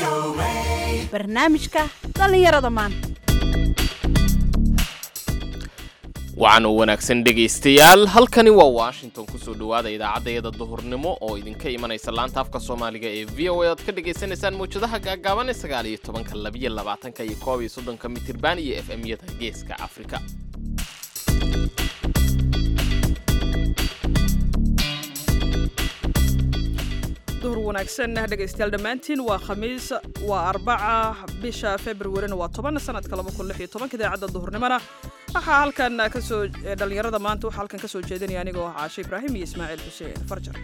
barnaamijka dhallinyarada maanta wacan u wanaagsan dhegaystayaal halkani waa washington kusoo dhowaada idaacaddayada duhurnimo oo idinka imanaysa laanta afka soomaaliga ee v o a oad ka dhagaysanaysaan mawjadaha gaagaaban ee sagaal iyo tobanka labiyo labaatanka iyo koob iyo soddonka mitirban iyo f m yada geeska afrika duhur wanaagsan dhegaystayaal dhammaantiin waa khamiis waa arbaca bisha februarina waa toban sanadka laba kun lix iyo tobanka idaacadda duhurnimona waxaa halkan kasoo dhallinyarada maanta waxaa halkan kasoo jeedinaya anigoo ah caashe ibraahim iyo ismaaciil xuseen farjar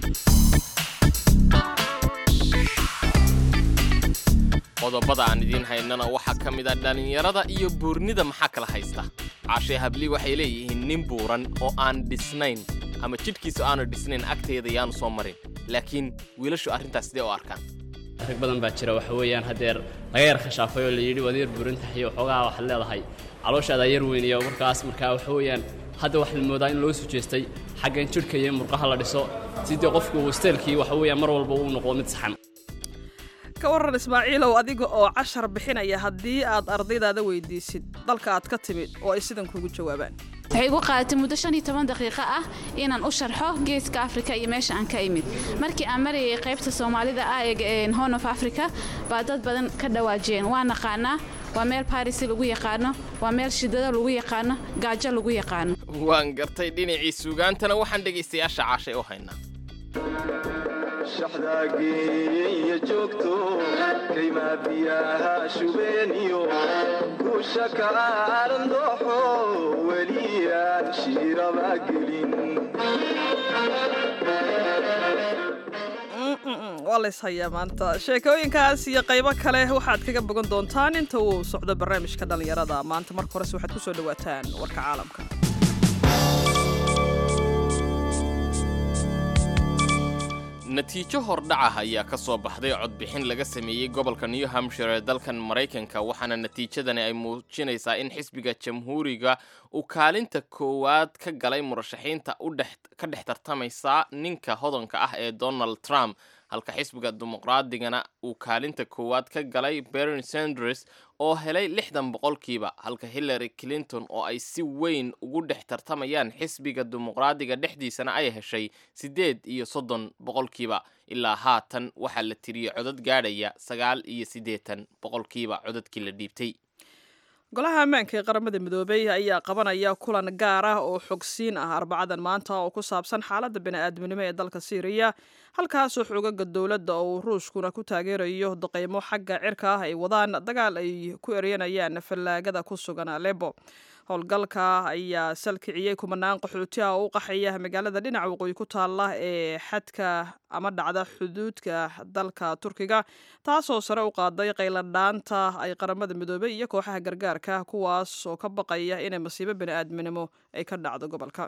qodobada aan idiin haynana waxaa ka mid a dhallinyarada iyo buurnida maxaa kala haysta caashee habli waxay leeyihiin nin buuran oo aan dhisnayn ama jidhkiisu aanu dhisnayn agteeda yaanu soo marin laakiin wiilashu arrintaas sidee u arkaan rag badan baa jira waxa weeyaan haddeer laga yar khashaafay oo la yidhi waad yar buurintahay iyo waxoogaa waxaad leedahay calooshaada yar weyn iyo markaas markaa waxa weeyaan hadda waxaa la moodaa in loo sujeestay xaggan jidhka iyo murqaha la dhiso sidii qofku steelkii waxa weeyaan mar walba uu noqdo mid saxan ka waran ismaaciilow adiga oo cashar bixinaya haddii aad ardaydaada weydiisid dalka aad ka timid oo ay sidan kuugu jawaabaan waxay igu qaadatay muddo shan iyo toban daqiiqo ah inaan u sharxo geeska afrika iyo meesha aan ka imid markii aan marayay qaybta soomaalida ah ee horn of africa baa dad badan ka dhawaajiyeen waa naqaanaa waa meel barisi lagu yaqaano waa meel shidado lagu yaqaano gaajo lagu yaqaano waan gartay dhinacii suugaantana waxaan dhegaystayaasha caashay u haynaa shaxdaageeya joogto kaymaa biyaha shubeeniyo guusha ka aaran dooxo weliyaan shiiraba gelin waa lays hayaa maanta sheekooyinkaas iyo qaybo kale waxaad kaga bogan doontaan inta uu socdo barnaamijka dhallinyarada maanta marka horese waxaad ku soo dhowaataan warka caalamka natiijo hordhacah ayaa ka soo baxday codbixin laga sameeyey gobolka new hampshire ee dalkan maraykanka waxaana natiijadani ay muujinaysaa in xisbiga jamhuuriga uu kaalinta koowaad ka galay murashaxiinta ka dhex tartamaysa ninka hodanka ah ee donald trump halka xisbiga dimuqraadigana uu kaalinta koowaad ka galay berni sanders oo helay lixdan boqolkiiba halka hillary clinton oo ay si weyn ugu dhex tartamayaan xisbiga dimuqraadiga dhexdiisana ay heshay siddeed iyo soddon boqolkiiba ilaa haatan waxaa la tiriyey codad gaadhaya sagaal iyo siddeetan boqolkiiba codadkii la dhiibtay golaha ammaanka ee qaramada midoobey ayaa qabanaya kulan gaar ah oo xogsiin ah arbacadan maanta oo ku saabsan xaaladda bini'aadminimo ee dalka siiriya halkaasoo xoogaga dowladda oo ruushkuna ku taageerayo daqaymo xagga cirka ah ay wadaan dagaal ay ku eryanayaan fallaagada ku sugan alebo howlgalka ayaa salkiciyey kumanaan qaxooti ah oo u qaxaya magaalada dhinaca waqooyi ku taalla ee xadka ama dhacda xuduudka dalka turkiga taasoo sare u qaaday qayladhaanta ay qaramada midoobey iyo kooxaha gargaarka kuwaas oo ka baqaya inay masiibo bini'aadminimo ay ka dhacdo gobolka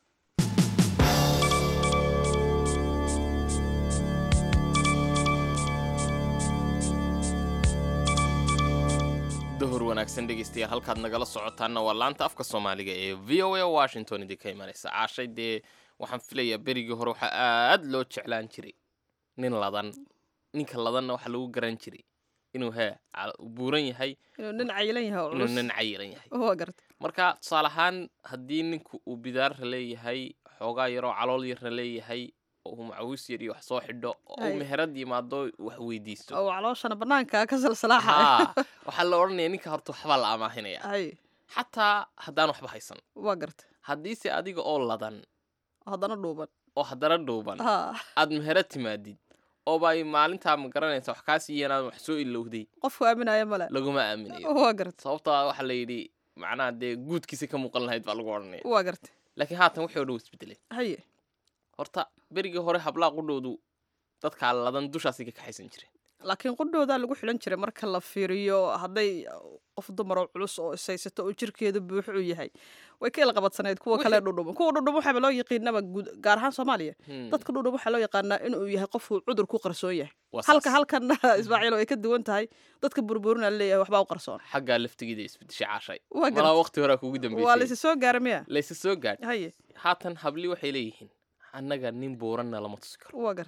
duhur wanaagsan dhegaystayaal halkaad nagala socotaanna waa laanta afka soomaaliga ee v o a washington idinka imanaysa caashay dee waxaan filayaa berigii hore waxaa aad loo jeclaan jiray nin ladan ninka ladanna waxaa lagu garan jiray inuu he buuran yahay inuu nin cayilan yahay oo inuu culus nin cayilan yahay waa garta marka tusaale ahaan haddii ninku uu bidaarra leeyahay xoogaa yaroo calool yarna leeyahay oo uu macawiis yar iyo wax soo xidho oo uu Ay. meherad yimaado wax weydiisto oo calooshana banaanka ka salsalaaxa haa waxaa la odhanaya ninka horta waxbaa la amaahinaya hay xataa haddaan waxba haysan waa garta haddiise adiga oo ladan haddana dhuuban oo haddana dhuuban ha aad meherad timaadid ooba ay maalintaa ma garanaysa wax kaa siiyan aad wax soo ilowday qofku aaminaya male laguma aaminayo waa garta sababtaa waxaa la yidhi macnaha dee guudkiisa ka muuqan lahayd baa lagu odhanaya waa garta laakiin haatan wixii o dhan isbedelay haye horta berigii hore hablaa qudhoodu dadkaa ladan dushaasay ka kaxaysan jireen laakiin qudhoodaa lagu xilan jiray marka la fiiriyo hadday qof dumar oo culus oo ishaysato oo jirkeedu buuxo u yahay way ka ilqabadsanayd kuwa kale dhudhuban kuwa dhudhuban waxaaba loo yaqiinaba guud gaar ahaan soomaaliya Hmm, dadka dhudhuban waxaa loo yaqaanaa inuu yahay qofku cudur ku qarsoon yahay waa halka saas. halkanna ismaaciil ay ka duwan tahay dadka burburina leeyahay waxbaa u qarsoon xaggaa laftigeeda isbedeshay caashay waa malaa garta waqti horaa kugu waa dambeysay laysi soo gaara miya layse soo gaadh haye haatan habli waxay leeyihiin annaga nin buuranna lama tusi karo waa garta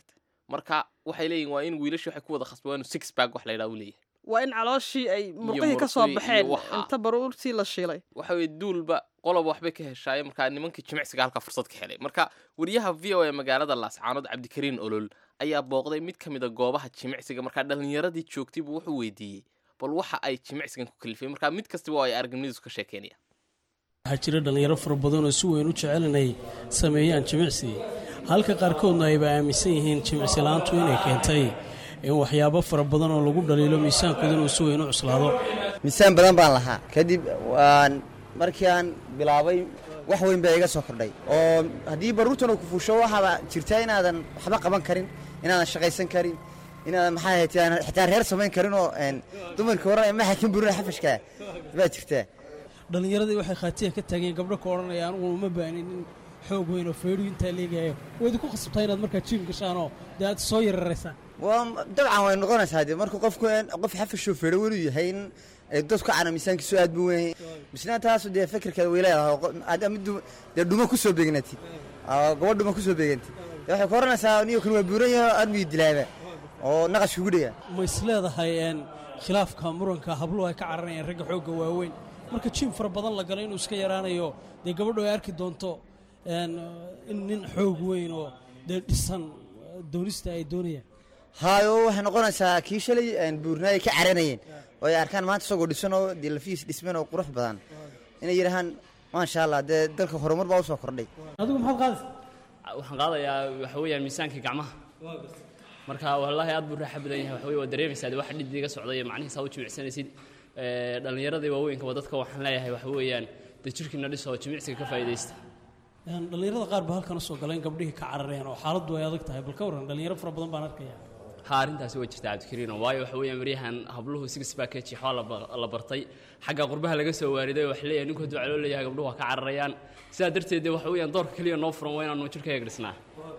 marka waxay leeyihin waa in wiilasha waxay ku wada khasba waa inu six bag wax la yidhaha uu leeyahay waa in calooshii ay murqihii ka soo murqihii iyo baxeen waxa. inta baruurtii la shiilay waxa weye duulba qoloba waxbay ka heshaaye markaa nimankii jimicsiga halka fursad ka helay marka wariyaha v o e magaalada laascaanood cabdikariin olol ayaa booqday mid ka mid a goobaha jimicsiga markaa dhallinyaradii joogtay buu wuxuu weydiiyey bal waxa ay jimicsigan ku kalifeen markaa mid kastaba oo ay aragnimadiisu ka sheekeynaya waxaa jira dhallinyaro fara badan oo si weyn u jecel inay sameeyaan jimicsi halka qaarkoodna ayba aaminsan yihiin jimicsi la-aantu inay keentay in waxyaabo fara badan oo lagu dhaliilo miisaankooda inuu si weyn u cuslaado miisaan badan baan lahaa kadib waan markii aan bilaabay wax weyn baa iga soo kordhay oo haddii baruurtan uu ku fuusho waxaaba jirta inaadan waxba qaban karin inaadan shaqaysan karin inaadan maxaa ahayd aan xitaa reer samayn karin oo een, dumarka hore ma xakin burina xafashka baa jirta dhallinyaradii waxay khaatiya ka taageen gabdho ka odhanaya anugu uma baanin in xoog weyn oo feedhu intaa leegayo wayd ku khasabtaa inaad markaa jiim gashaanoo dee aad soo yararaysaan waa dabcan way noqonaysaa dee marka qofku een, qof xafashoo feero welu yahay in ee, dadku cana miisaankiisu aad buu weyn misna taasu dee fikirkeeda way leedahay oo qo- aad mid du- dee dhuma ku soo beegnatid oo gabadh dhuma ku soo beegantid dee waxay ku oranaysaa niyo kan waa buuran yahay oo aad muu dilaaba oo naqash kugu dhiga ma is leedahay een, khilaafka muranka habluhu ay ka cararayaan ragga xoogga waaweyn marka jiim fara badan la galo inuu iska yaraanayo dee gabadhu ay arki doonto een, in nin xoog weyn oo dee dhisan doonista ay doonayaan haayo waxay noqonaysaa kii shalay een, buurnaa ay ka caranayeen oo ay arkaan maanta isagoo dhisan oo dee lafihiis dhisman oo qurux badan inay yidhahaan maasha allah dee dalka horumar baa usoo kordhay adigu maxaad qaadaysa waxaan qaadayaa waxa weeyaan miisaankii gacmaha marka wallaahi aad buu raaxa badan yahay waxa weye waa dareemaysaa dee waxa dhiddiga socda iyo macnihiisa u jimicsanaysid Ee, dhallinyaradii waaweynka dadka waxaan leeyahay waxa weeyaan dee jirkiina dhis oo jimicsiga ka faa'iidaysta Een, dhallinyarada qaar baa halkan usoo galeen gabdhihii ka carareen oo xaaladdu ay adag tahay bal ka warran dhallinyaro fara badan baan arkaya ha arrintaasi waa jirta cabdikariino waayo waxa weeyaan maryahan habluhu six package waxaa la ba- la bartay xagga qurbaha laga soo waariday waxa leeyahay ninku hadduu caloo leeyahay gabdhuhu waa ka cararayaan sidaa darteed dee waxa weeyaan doorka keliya noo furan waa inaanu jirkayga dhisnaa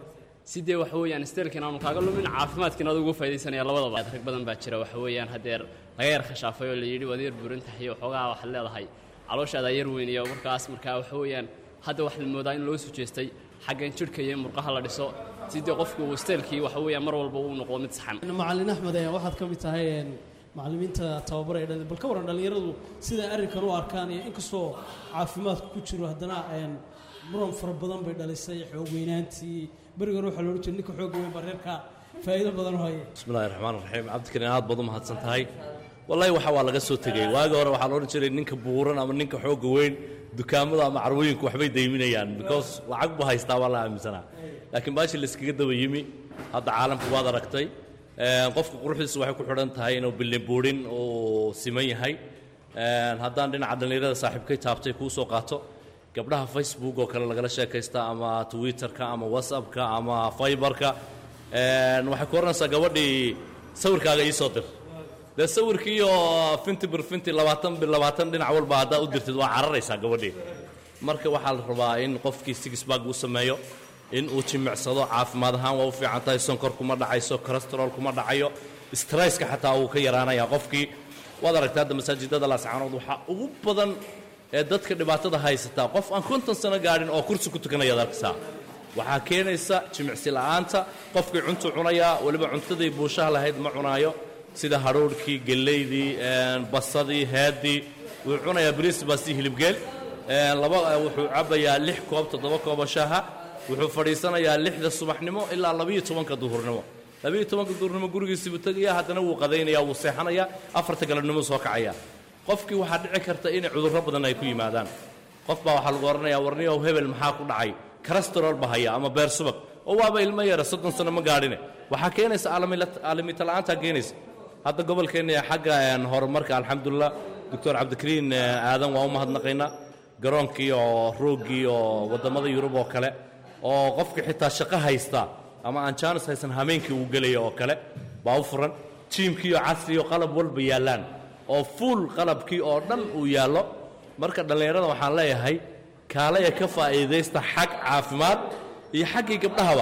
si dee waxa weeyaan steelkiin aanu kaaga lumin caafimaadkiina aad ugu faydaysanaya labadaba rag badan baa jira waxa weeyaan haddeer laga yar khashaafay oo la yidhi waad yar buuran tahay iyo waxoogaa waxaad leedahay calooshaada yar weyn iyo markaas markaa waxa weeyaan hadda wax la moodaa in loo sujeestay xaggan jidhka iyo murqaha la dhiso si dee qofku uu steelkii waxa weeyaan mar walba uu noqdo mid saxan macallin axmed ee waxaad ka mid tahay een, macallimiinta tababar ee dhalin bal ka warran dhallinyaradu siday arrinkan u arkaan iyo inkastoo caafimaadku ku jiro haddana een, muran fara badan bay dhalisay xoog weynaantii berigan waxaa loodhan jiray ninka xoogga weyn baa reerka faa'iido badan u haya bismillahi raxmaan raxiim cabdikariin aad baad u mahadsan tahay wallahi waxa waa laga soo tegey waagi hore waxaa la odhan jiray ninka buuran ama ninka xoogga weyn dukaamada ama carwooyinku waxbay dayminayaan because lacag buu haystaa waa la aaminsanaa laakiin baashi layskaga daba yimi hadda caalamka waad aragtay Een, qofka quruxdiisu waxay ku xidhan tahay inuu bilin buurin uu siman yahay Een, haddaan dhinaca dhallinyarada saaxiibkay taabtay kuu soo qaato gabdhaha facebook oo kale lagala sheekaysta ama twitterka ama whatsappka ama fiberka Een, waxay ku oranaysaa gabadhii sawirkaaga ii soo dir dee sawirkii oo finti bir finti labaatan bir labaatan dhinac walba haddaa u dirtid waa cararaysaa gabadhii marka waxaa la rabaa in qofkii sixbag uu sameeyo in uu jimicsado caafimaad ahaan waa u fiican tahay sonkor kuma dhacayso cholesterol kuma dhacayo stresska xataa wuu ka yaraanaya qofkii waad aragtaa hadda masaajidada laascaanood waxaa ugu badan ee dadka dhibaatada haysataa qof aan konton sano gaadhin oo kursi ku tukanayaad arkaysaa waxaa keenaysa jimicsi la'aanta qofkii cuntu cunayaa weliba cuntadii buushaha lahayd ma cunaayo sida hadhuudhkii gellaydii een, basadii heedii wuxuu cunayaa bariis baastii hilibgeel een, laba wuxuu cabbayaa lix koob toddoba koobo shaaha wuxuu fadhiisanayaa lixda subaxnimo ilaa labiyo tobanka duhurnimo labiyo tobanka duhurnimo gurigiisii buu tegayaa haddana wuu qadaynayaa wuu seexanayaa afarta galabnimo soo kacaya qofkii waxaa dhici karta inay cudurro badan ay ku yimaadaan qof baa waxaa lagu odhanayaa warniyow hebel maxaa ku dhacay karastarol ba haya ama beer subag oo waaba ilmo yara soddon sano ma gaadhine waxaa keenaysa aalamita la'aantaa keenaysa hadda gobolkeenna ee xagga een, horumarka alxamdulilah doctor cabdikariin eh, aadan waa u mahadnaqaynaa garoonkii oo rooggii oo waddamada yurub oo kale oo qofkii xitaa shaqo haysta ama aan jaanis haysan hameenkii uu gelaya oo kale baa u furan jiimkii oo casri oo qalab walba yaallaan oo fuul qalabkii oo dhan uu yaallo marka dhallinyarada waxaan leeyahay kaalaya ka faa'iidaysta xag caafimaad iyo xaggii gabdhahaba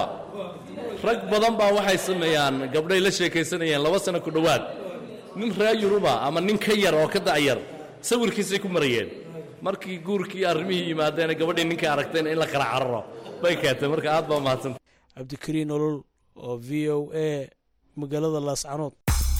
rag badan baa waxay sameeyaan gabdhay la sheekaysanayeen laba sano ku dhowaad nin reer yuruba ama nin ka yar oo ka da'yar sawirkiisay ku marayeen markii guurkii arrimihii yimaadeen gabadhii ninkay aragteen in la kala cararo bay keentay marka aad baa mahadsanta cabdikariin olol oo v o a magaalada laascanood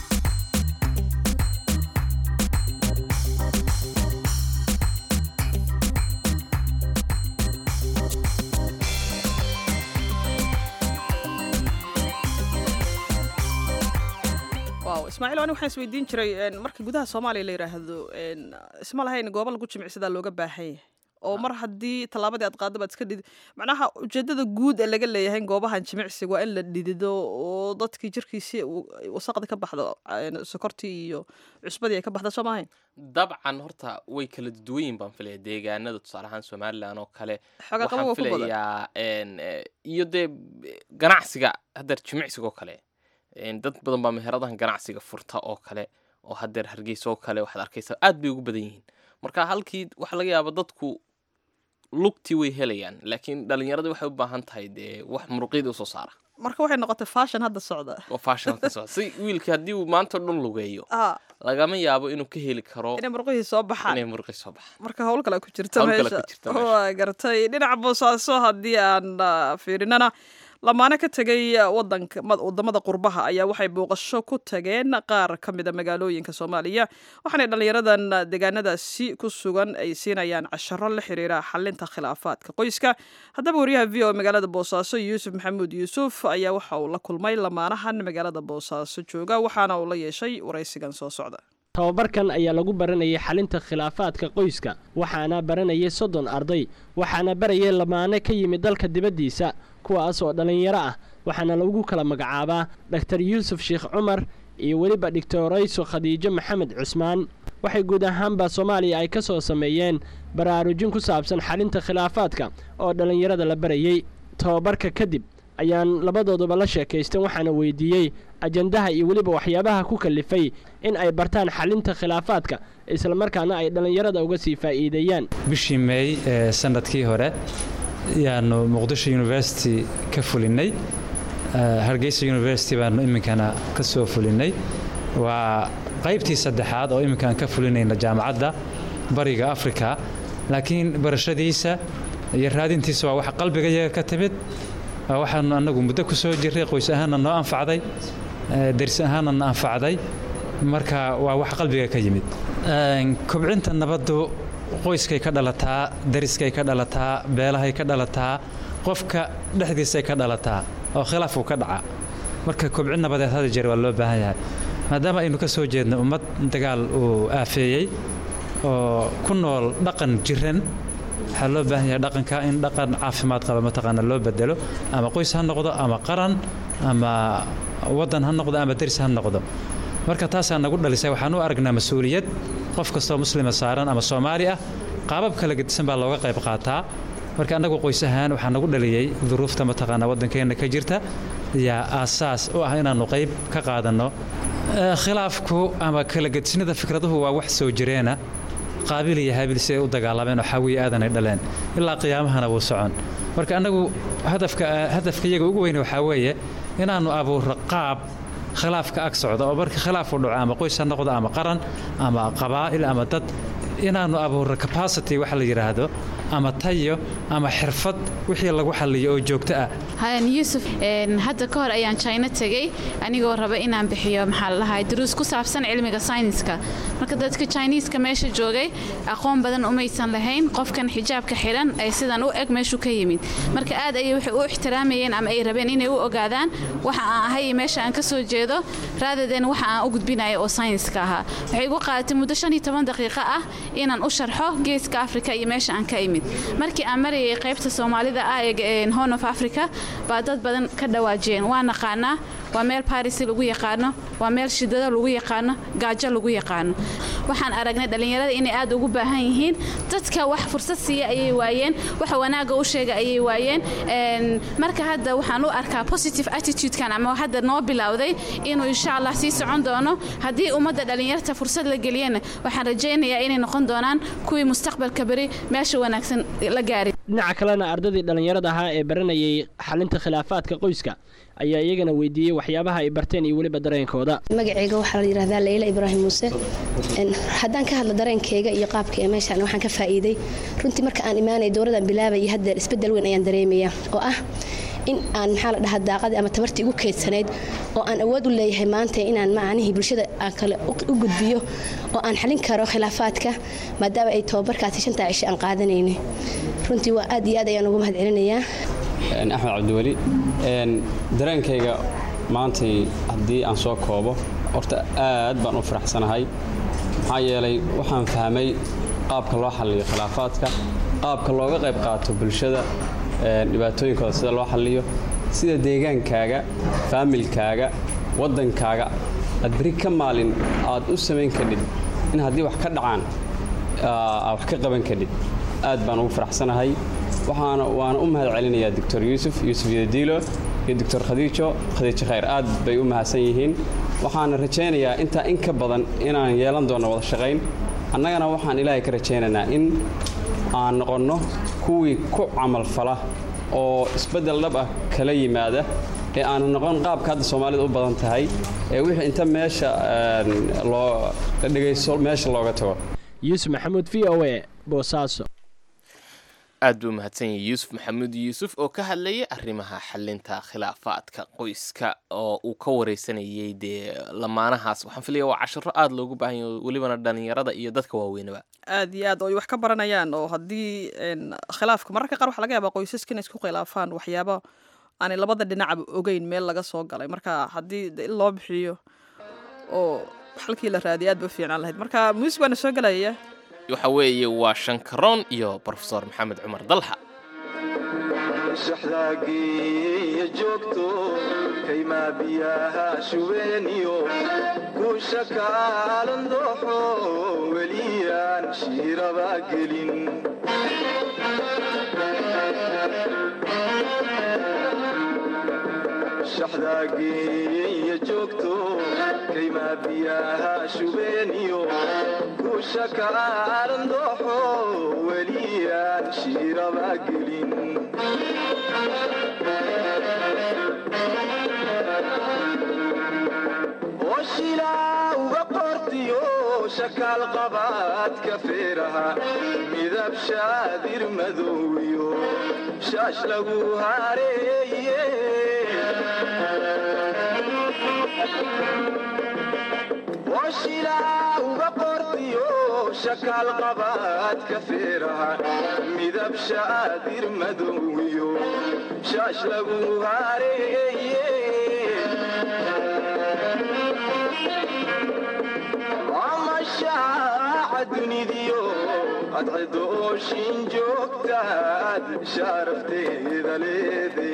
waaw ismaaciil ani waxaan isweydiin jiray een, marka gudaha soomaaliya la yidhaahdo een, isma lahayn goobo lagu jimicsadaa looga baahan yahay oo mar haddii tallaabadii aad qaaddo baad iska dhidi macnaha ujeedada guud ee laga leeyahay goobahan jimicsiga waa in la dhidido oo dadkii jirkiisii uu- wasaqdi ka baxdo een, sokortii iyo cusbadii ay ka baxda soo maahayn dabcan horta way kala duwan yihin baan filaya deegaanada tusaale ahaan somalilan oo kale Xoogaa qabo waxaan waa ku badan. filayaa een, eh, iyo dee b- ganacsiga haddeer jimicsiga oo kale een, dad badan baa meheradahan ganacsiga furta oo kale oo haddeer hargeysa oo kale waxaad arkaysaa aad bay ugu badan yihiin marka halkii waxaa laga yaaba dadku lugtii way helayaan laakiin dhalinyaradii waxay u baahan tahay dee wax muruqyadii usoo saara marka waxay noqotay fashion hadda socda oo fashion ka socda si wiilkii haddii uu maanta o dhan lugeeyo Ah, lagama yaabo inuu ka heli karo inay murqihii soo baxaan inay muruqi soo baxaan marka howl kale ku jirta Hawl kale meesha ku jirta meesha. waa gartay dhinaca boosaaso haddii aan ah, fiirinana lamaane ka tegay wadanka mad- wadamada qurbaha ayaa waxay booqasho ku tageen qaar ka mida magaalooyinka soomaaliya waxaanay dhallinyaradan deegaanadaasi ku sugan ay siinayaan casharo la xiriira xalinta khilaafaadka qoyska haddaba wariyaha v o magaalada boosaaso yuusuf maxamuud yuusuf ayaa waxa uu la kulmay lamaanahan magaalada boosaaso jooga waxaana uu la yeeshay waraysigan soo socda tababarkan ayaa lagu baranayay xalinta khilaafaadka qoyska waxaana baranayay soddon arday waxaana barayay lamaane ka yimid dalka dibaddiisa kuwaas oo dhallinyaro ah waxaana lagu kala magacaabaa dhaktar yuusuf sheekh cumar iyo weliba dhigtorayso khadiijo maxamed cusmaan waxay guud ahaanba soomaaliya ay ka soo sameeyeen baraarujin ku saabsan xalinta khilaafaadka oo dhallinyarada la barayey tababarka kadib ayaan labadooduba la sheekaystan waxaana weydiiyey ajandaha iyo weliba waxyaabaha ku kalifay in ay bartaan xalinta khilaafaadka islamarkaana ay dhallinyarada uga sii faa'iideeyaan bishii meey ee sanadkii hore yaanu muqdisho university ka fulinay Eh, hargeysa university baanu iminkana ka soo fulinay waa qaybtii saddexaad oo iminkaan ka fulinayna jaamacadda bariga afrika laakiin barashadiisa iyo raadintiisa waa wax qalbigayaga ka timid waa waxaanu annagu muddo ku soo jirray qoys ahaanna noo anfacday eh, deris ahaanna na anfacday marka waa wax qalbiga ka yimid Een, kobcinta nabaddu qoyskay ka dhalataa deriskay ka dhalataa beelahay ka dhalataa qofka dhexdiisay ka dhalataa oo khilaafku ka dhaca marka kobcin nabadeed hada jeer waa loo baahan yahay maadaama aynu ka soo jeedno ummad dagaal uu aafeeyey oo ku nool dhaqan jiran waxaa loo baahan yahay dhaqanka in dhaqan caafimaad qaba mataqaana loo bedelo ama qoys ha noqdo ama qaran ama waddan ha noqdo ama deris ha noqdo marka taasaa nagu dhalisay waxaan u aragnaa mas-uuliyad qof kastoo muslima saaran ama soomaali ah qaabab kala gedisan baa looga qayb qaataa marka annagu qoys ahaan waxaa nagu dhaliyey duruufta mataqaana waddankeenna ka jirta yaa aasaas u ah inaannu qayb ka qaadanno Eh, khilaafku ama kala gedisnida fikraduhu waa wax soo jireena qaabil iyo haabil si ay u dagaalameen oo xawiye aadanay dhaleen ilaa qiyaamahana wuu socon marka annagu hadafka hadafka iyaga ugu weyn waxaa weeye inaannu abuurro qaab khilaafka ag socda oo marka khilaaf u dhaco ama qoys ha noqdo ama qaran ama qabaa'il ama dad inaannu abuurro capacity waxa la yidhaahdo ama tayo ama xirfad wixii lagu xalliyo oo joogto ah hayan yuusuf een, hadda ka hor ayaan china tegey anigoo raba inaan bixiyo maxaa la dhahay duruus ku saabsan cilmiga sayniska marka dadka chiniiska meesha joogay aqoon badan umaysan lahayn qofkan xijaabka xiran ee sidan u eg meeshuu ka yimid marka aad ayay waxay u ixtiraamayeen ama ay rabeen inay u ogaadaan waxa aan ahay iyo meesha aan ka soo jeedo raadaden waxa aan u gudbinayo oo sayniska ahaa waxay igu qaadatay muddo shan iyo toban daqiiqo ah inaan u sharxo geeska afrika iyo meesha aan ka imid markii aan marayay qaybta soomaalida ah ee horn of africa baa dad badan ka dhawaajiyeen waa naqaanaa waa meel baris lagu yaqaano waa meel shidado lagu yaqaano gaajo lagu yaqaano waxaan aragnay dhallinyarada inay aad ugu baahan yihiin dadka wax fursad siiya ayay waayeen waxa wanaaga u sheega ayay waayeen Een, marka hadda waxaan u arkaa positive attitudekan ama hadda noo bilowday inuu insha allah sii socon doono haddii ummadda dhallinyarta fursad la geliyana waxaan rajaynayaa inay noqon doonaan kuwii mustaqbalka beri meesha wanaagsan la gaari dhinaca kalena ardadii dhallinyarada ahaa ee baranayay xalinta khilaafaadka qoyska ayaa iyagana weydiiyey waxyaabaha ay barteen iyo weliba dareenkooda magacayga waxaa la yidhahdaa leyla ibraahim muuse Een, haddaan ka hadlo dareenkayga iyo qaabka ee meeshaan waxaan ka faa'iiday runtii marka aan imaanay dowladaan bilaabay iyo haddeer isbeddel weyn ayaan dareemayaa oo ah in aan maxaa la dhahaa daaqadii ama tabartii igu keydsanayd oo aan awood u leeyahay maanta inaan macnihii bulshada aan kale u gudbiyo oo aan xalin karo khilaafaadka maadaama ay tababarkaasi shantaa cisho aan qaadanayna runtii waa aad iyo aad ayaan ugu mahad celinayaa axmed cabdiweli dareenkayga maantay haddii aan soo koobo horta aad baan u faraxsanahay maxaa yeelay waxaan fahmay qaabka loo xalliyo khilaafaadka qaabka looga qayb qaato bulshada dhibaatooyinkooda sida loo xalliyo sida deegaankaaga faamilkaaga waddankaaga aad beri ka maalin aad u samayn kadhid in haddii wax ka dhacaan aad wax ka qaban kadhid aad baan ugu faraxsanahay waxaana waana u mahad celinayaa doctor yuusuf yuusuf yadiilo iyo doctor khadiijo khadiijo khayr aad bay u mahadsan yihiin waxaana rajaynayaa intaa in ka badan inaan yeelan doonno wada shaqayn annagana waxaan ilaahay ka rajaynaynaa in aan noqonno kuwii ku camalfala oo isbeddel dhab ah kala yimaada ee aanu noqon qaabka hadda soomaalida u badan tahay ee wixii inta meesha loo la dhegaysto meesha looga tago yuusuf maxamuud v o a boosaaso aad buu mahadsan yahay yuusuf maxamuud yuusuf oo ka hadlayay arrimaha xalinta khilaafaadka qoyska oo uu ka wareysanayay dee lamaanahaas waxaan filaya waa cashiro aada loogu baahan yahay welibana dhalinyarada iyo dadka waaweynaba aad iyo aad oo ay wax ka baranayaan oo haddii khilaafka mararka qaar waxa laga yaabaa qoysaska inay isku khilaafaan waxyaabo aanay labada dhinacba ogeyn meel laga soo galay marka haddii in loo bixiyo oo xalkii la raadiya aad ba u fiicnaan lahayd marka muusig baana soo gelaya waxa weeye waa shankaroon iyo brofesor maxamed cumar dalxa shaxdaagiiyo joogto kaymaa biyaha shubeeniyo kuusha kaalan dooxo weliyaan shiiraba gelin shaxdaagiiyo joogto kaymaa biyaha shubeeniyo kuusha kaalan dooxo weliyaan shiiraba gelin oshilaa uga qortiyo shakaal qabaadka feeraha midab shaadir madowiyo shaash lagu hareeye oshilaa uga qortiyo shakaal qabaadka feeraha midab shaadir madowiyo shaash lagu hareeye amashaaca dunidiyo adcidooshin joogtaad sharafteeda leede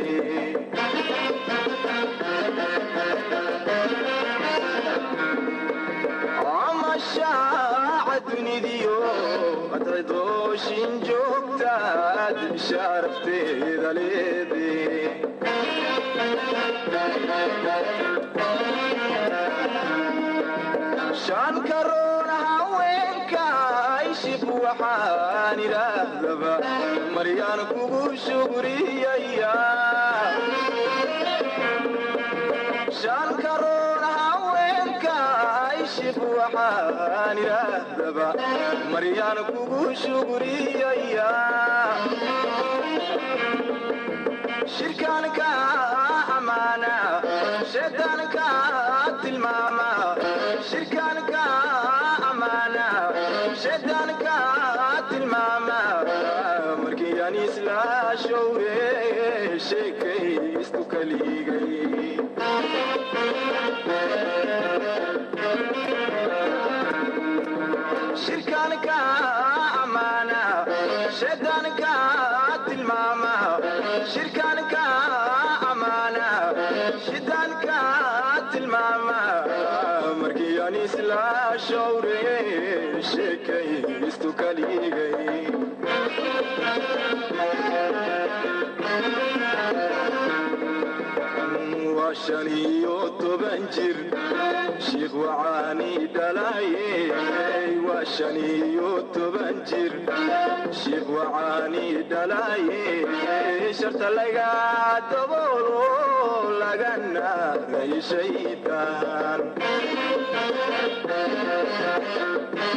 amashaaca dunidiyo adcidooshin joogtaad sharafteeda leede shan karoon haweenka ishib waxaan idhaahdaba maryaan kugu shugriyaya shan karoon haweenka ishib waxaan idhaahdaba maryaan kugu shugriyaya shirkaanka amaana shaydaanka tilmaama shirkaanka amaana shaydaanka tilmaama markii aan isla showre sheekaystu kaligay shirkaanka amaana shaydaanka tilmaama shirkaanka amaana shaydaanka tilmaama markii aan isla showre sheekaystu kaligay waa shan iyo toban jir shiikh wacaani dhalaye waa shan iyo toban jir shiikh wacaani dhalaye sharta laga daboolo lagana ray shaydaan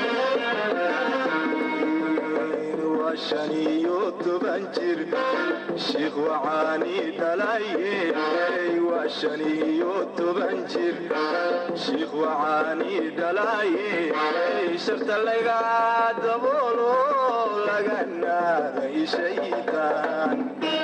waa shan iyo toban jir shiikh wacaani dhalaye waa shan iyo toban jir shiikh wacaani dhalaye sharta laga daboolo laga naaday shaydaan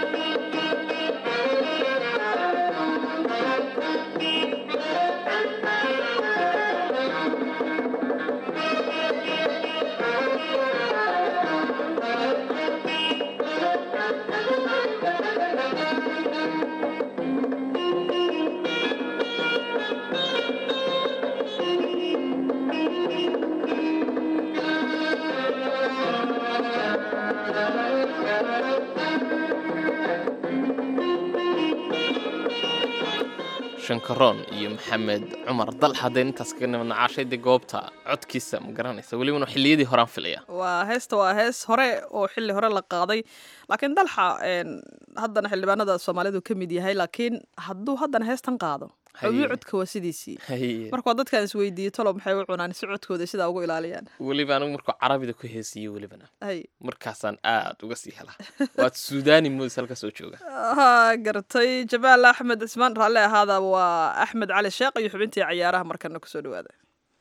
shankaroon iyo maxamed cumar dal haddeen intaas kaga nimadna caashayda goobta codkiisa ma garanaysa welibana xilliyadii horaan filaya waa heesta waa hees hore oo xilli hore la qaaday laakiin dalxa een, haddana xildhibaanada soomaalidu ka mid yahay laakiin hadduu haddana heestan qaado xubyo codka waa sidiisii Haye. marka waa dadkaan isweydiiyey tolo maxay u cunaan si codkooda sidaa ugu ilaaliyaan weliba anigu markuu carabida ku heesiye welibana hay markaasaan aad uga sii helaa waad suudaani moodis halka soo jooga ha gartay jamaal axmed cismaan raalle ahaada waa axmed cali sheekh iyo xubintii cayaaraha markana kusoo dhawaada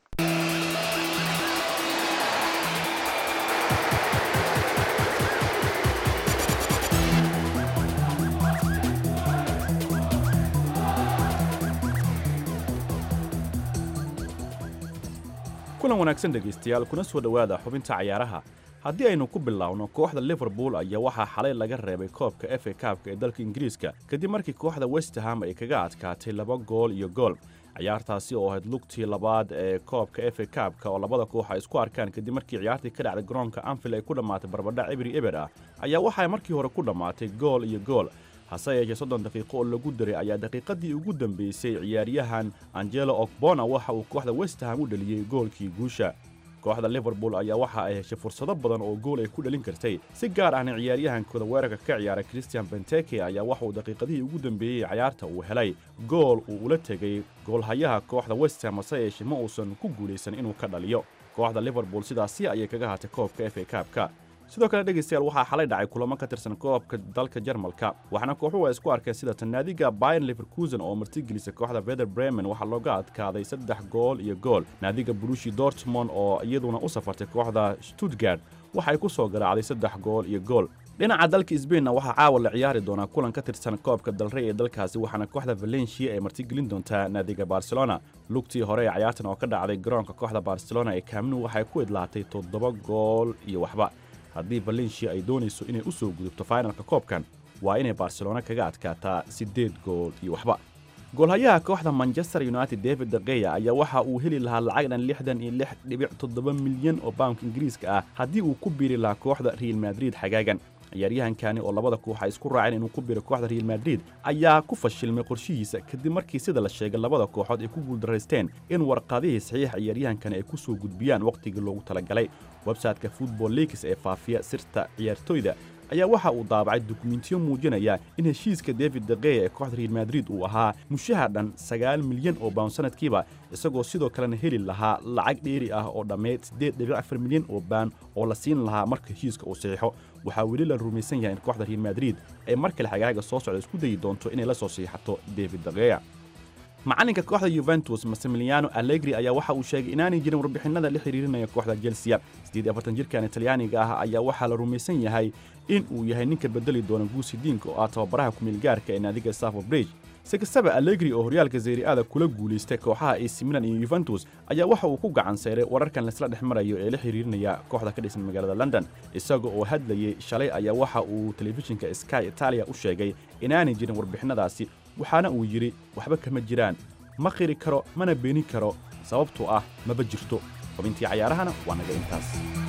kulan wanaagsan dhegaystayaal kuna soo dhowaada xubinta cayaaraha haddii aynu ku biloawno kooxda liverpool ayaa waxaa xalay laga reebay koobka f a kaabka ee dalka ingiriiska kadib markii kooxda westham ay kaga adkaatay laba gool iyo gool ciyaartaasi oo ahayd lugtii labaad ee koobka f a kaabka oo labada koox ay isku arkaan kadib markii ciyaartii ka dhacday garoonka anfield ay ku dhammaatay barbadhac ibri eber ah ayaa waxay markii hore ku dhammaatay gool iyo gool hase yeeshee soddon daqiiqo oo lagu daray ayaa daqiiqadii ugu dambeysay ciyaaryahan angelo okbona waxa uu kooxda westham u dhaliyey goolkii guusha kooxda liverpool ayaa waxa ay heshay fursado badan oo gool ay ku dhalin kartay si gaar ahna ciyaaryahankooda weerarka ka ciyaara christian benteke ayaa waxa uu daqiiqadihii ugu dambeeyey ciyaarta uu helay gool uu ula tegey goolhayaha kooxda westham hase yeeshee ma uusan ku guulaysan inuu ka dhaliyo kooxda liverpool sidaasi ayay kaga hatay koobka f a kaabka sidoo kale dhegaystayaal waxaa xalay dhacay kulamo ka tirsan koobka dalka jarmalka waxaana kooxuhu ay isku arkeen sida tanaadiga bayan leverkusen oo martigelisa kooxda veder bremen waxaa looga adkaaday saddex gool iyo gool naadiga brushi dortmond oo iyaduna u safartay kooxda stuttgart waxa ay ku soo garaacday saddex gool iyo gool dhinaca dalka sbainna waxaa caawa la ciyaari doonaa kulan ka tirsan koobka dalrey ee dalkaasi waxaana kooxda valencia ay martigelin doontaa naadiga barcelona lugtii hore ee ciyaartan oo ka dhacday garoonka kooxda barcelona ee kaamnu waxay ku idlaatay toddoba gool iyo waxba haddii valencia ay doonayso inay u soo gudubto fainalka koobkan waa inay barcelona kaga adkaataa siddeed gool iyo waxba goolhayaha kooxda manchester united david degeya ayaa waxa uu heli lahaa lacag dhan lixdan iyo lix dhibic toddoba milyan oo bawnka ingiriiska ah haddii uu ku biiri lahaa kooxda real madrid xagaagan ciyaaryahankani oo labada koox ay isku raaceen inuu ku biro kooxda real madrid ayaa ku fashilmay qorshihiisa kadib markii sida la sheegay labada kooxood ay ku guuldaraysteen in warqadihii saxiixa ciyaaryahankani ay ku soo gudbiyaan wakhtigii loogu talagalay websayteka football leaks ee faafiya sirta ciyaartoyda ayaa waxa uu daabacay dukumentiyo muujinaya in heshiiska david degeya ee kooxda real madrid uu ahaa mushaha dhan sagaal milyan oo bawn sanadkiiba isagoo sidoo kalena heli lahaa lacag dheeri ah oo dhammeyd siddeed dhibic afar milyan oo baan oo la siin lahaa marka heshiiska uu saxiixo waxaa weli la rumaysan yahay in kooxda real madrid ay mar kale xagaaga soo socda isku dayi doonto inay la soo siixato david degeya macalinka kooxda yuventus massimiliano allegri ayaa waxa uu sheegay inaanay jirin warbixinada la xiriirinaya kooxda chelsea siddeed iyo afartan jirkan talyaaniga ah ayaa waxaa la rumaysan yahay in uu yahay ninka bedeli doona guusi diinka oo ah tababaraha kumeelgaarka ee naadiga stafford bridge si kastaba allegri oo horyaalka zeyri-ada kula guulaystay kooxaha ac milan iyo yuventus ayaa waxa uu ku gacan sayray wararkan laisla dhex marayo ee la xiriirinaya kooxda ka dhisan magaalada london isaga oo hadlayey shalay ayaa waxa uu telefishinka sky italia u sheegay inaanay jirin warbixinadaasi waxaana uu yidhi waxba kama jiraan ma qiri karo mana beeni karo sababtoo ah maba jirto xubintii cayaarahana waa naga intaas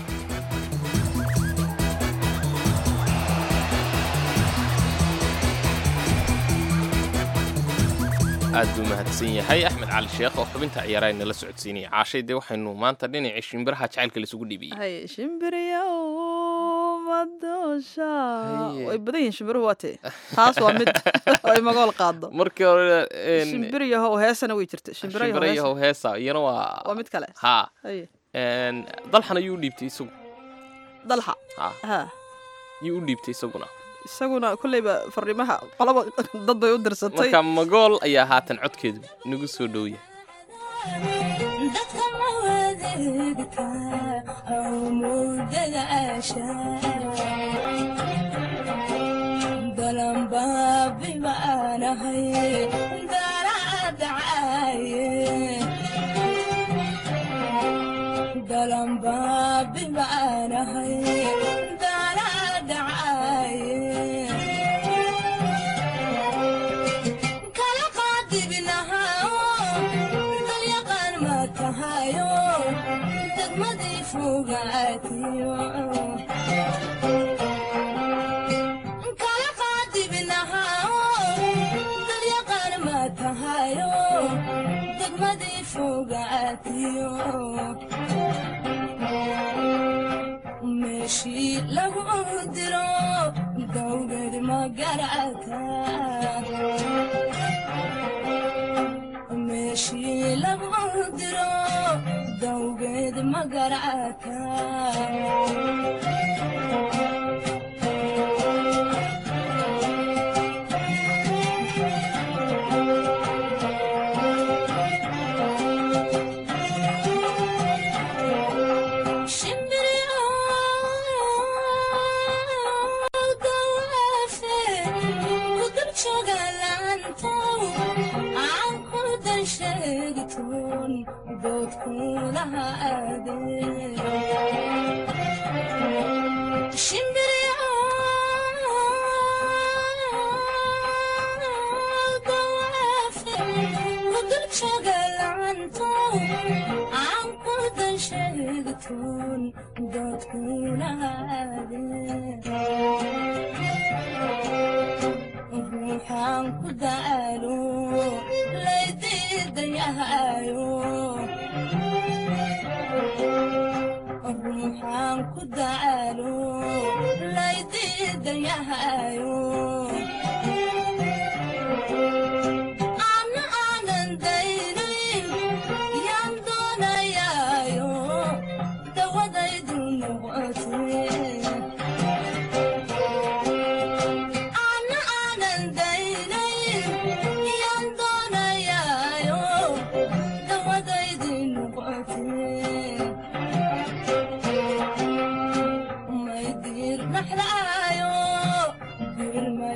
aad buu mahadsan yahay axmed cali sheekh oo xubinta ciyaaraha inala socodsiinaya caashay dee waxaynu maanta dhinacii shimbiraha jacaylka laisugu dhiibiyey hay shimbiriya madosha way badan yihiin shimbiruhu waa tee taas waa mid ay magool qaado markii hore shimbiriyahow heesana way jirta shimbirayahow heesa iyana waa waa mid kale haa Haye. dalxan ayuu u dhiibtay isagu dalxa ha ha yuu u dhiibtay isaguna isaguna kolleyba fariimaha qolaba dad bay u dirsatay marka magool ayaa haatan codkeedu nagu soo dhowya meeshii lagu diro dawgad magarata meeshii lagu diro dawgeed magarata ruuxaan ku daalo laydiidayahayo ruuxaan ku daalo laydiidayahayo ana aanan daynayn yaan doonayaayo dawadaydu noqotee ana aanan daynayn yaan doonayaayo dawadaydi noqotee may diir dhaxlaayo diir may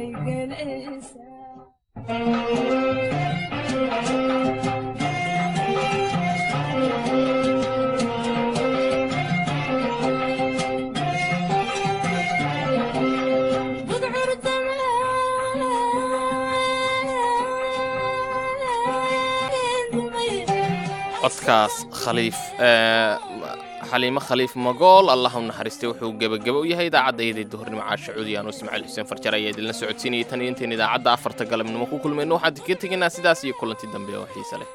codkaas khaliif xaliimo khaliif magool allah u naxariistay wuxuu gebageba u yahay idaacaddayaday duhurnimo caasha cuudiyaanu ismaaciil xuseen farjar ayaa idinla socodsiinayay tan iyo intayn idaacadda afarta galabnimo ku kulmayno waxaan ka tegaynaa sidaas iyo kulanti dambe oo xiise leh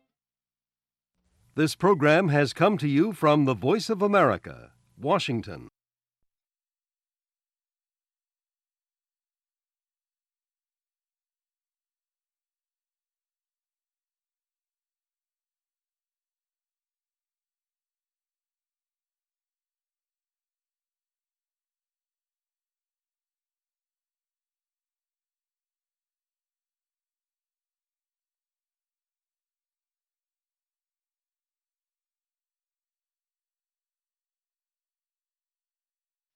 This program has come to you from the Voice of America, Washington.